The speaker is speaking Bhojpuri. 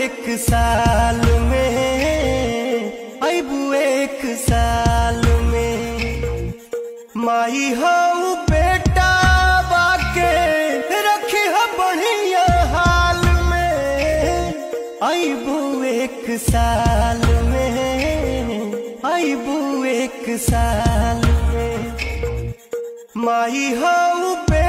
एक साल में अबू एक साल में माई हऊ बेटा बाके रखी ह बढ़िया हाल में अबू एक साल में अबू एक साल में माई हऊ